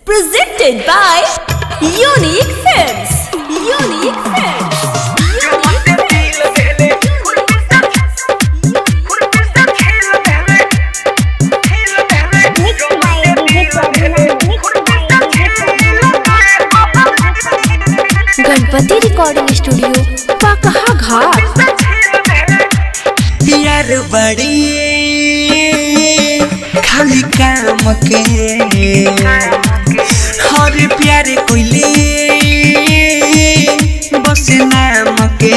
Presented by Unique Films. Unique Films. Ganpati recording studio Pakaha Ghat यार बड़ी खाली काम के हर प्यार कोइले बस नाम के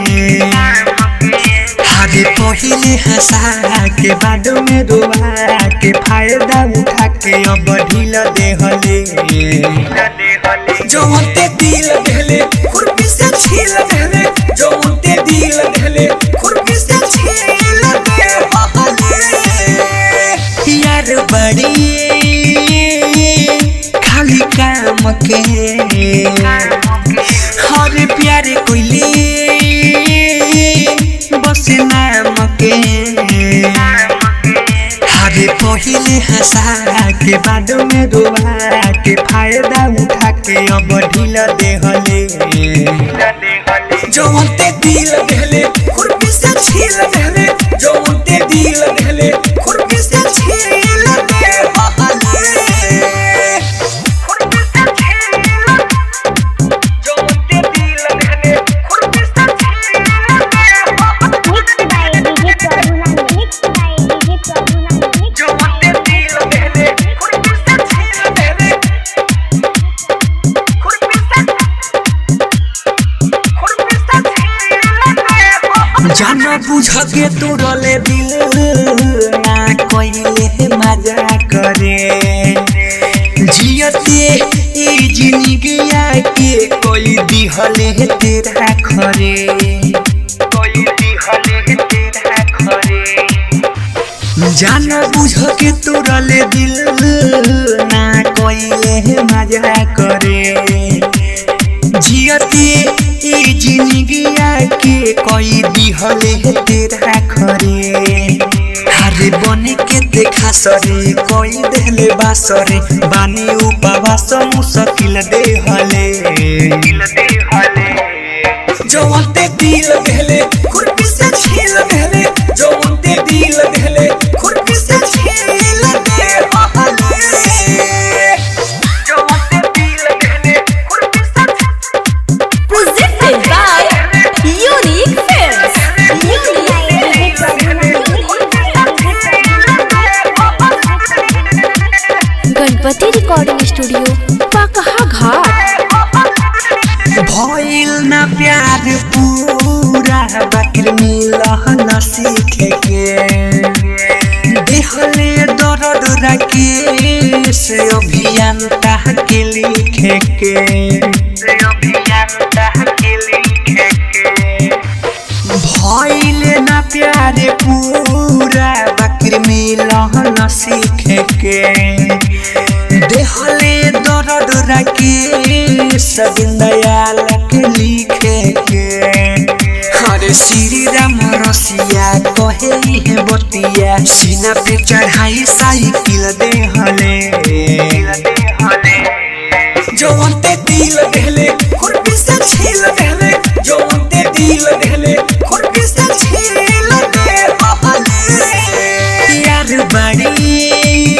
हरे पहिले हंसा के बाद में रोवा के फायदा उठा के अब ढील देहले जो होते दिल देहले खुरपी से छील देहले जो होते दिल देहले खुरपी से छील देहले यार बड़ी खाली काम के हर प्यार कोइले बस नाम के हरे पहिले हंसा के बाद में रोवा के फायदा उठा के अब ढील देहले जो होते दिल देहले खुरपी से छील देहले जो होते दिल देहले खुरपी से छील देहले जो होते दिल देहले खुरपी से जो होते दिल देहले खुरपी से छील देहले खुरपी से खुरपी से छील देहले जाना बुझ के तोड़ले दिल ना कोइले मजा करे जियते ई जिंदगिया के कोई दिहले तेरा खरे कोई दिहले तेरा खरे जाना बुझ के तोड़ले दिल ना कोइले मजा करे जियते ई जिंदगिया के कोई दिहले तेरा खरे हरे बने के देखा सरे कोई देहले बासरे बानी उपवास मुश्किल देहले जो अंते दिल देहले खुरपी से छील देहले जो अंते दिल देहले खुरपी से छील देहले जो अंते दिल देहले खुरपी से Presented by Unique Films. Ganpati recording studio Pakaha Ghat भइल ना प्यार पूरा बाकिर मिलह न सीखे के देहले दर्द रखे से अभियान ताह के लिखे के से अभियान ताह के लिखे के भइल ना प्यार पूरा बाकिर मिलह न सीखे के देहले दर्द रखे सबिन दयाल के लिखे के हरे श्री राम रसिया कहे है बतिया सीना पे चढ़ाई साइकिल देहले जो अंते दिल देहले खुरपी से छील देहले जो अंते दिल देहले खुरपी से छील देहले यार बड़ी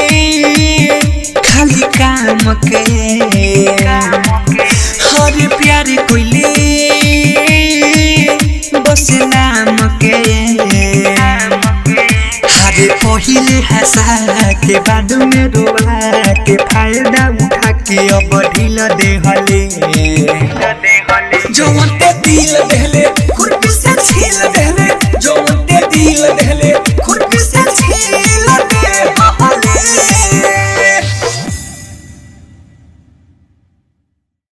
खाली काम के हर प्यार कोइले बस नाम के हरे पहिले हंसा के बाद में रोवा के फायदा उठा के अब ढील देहले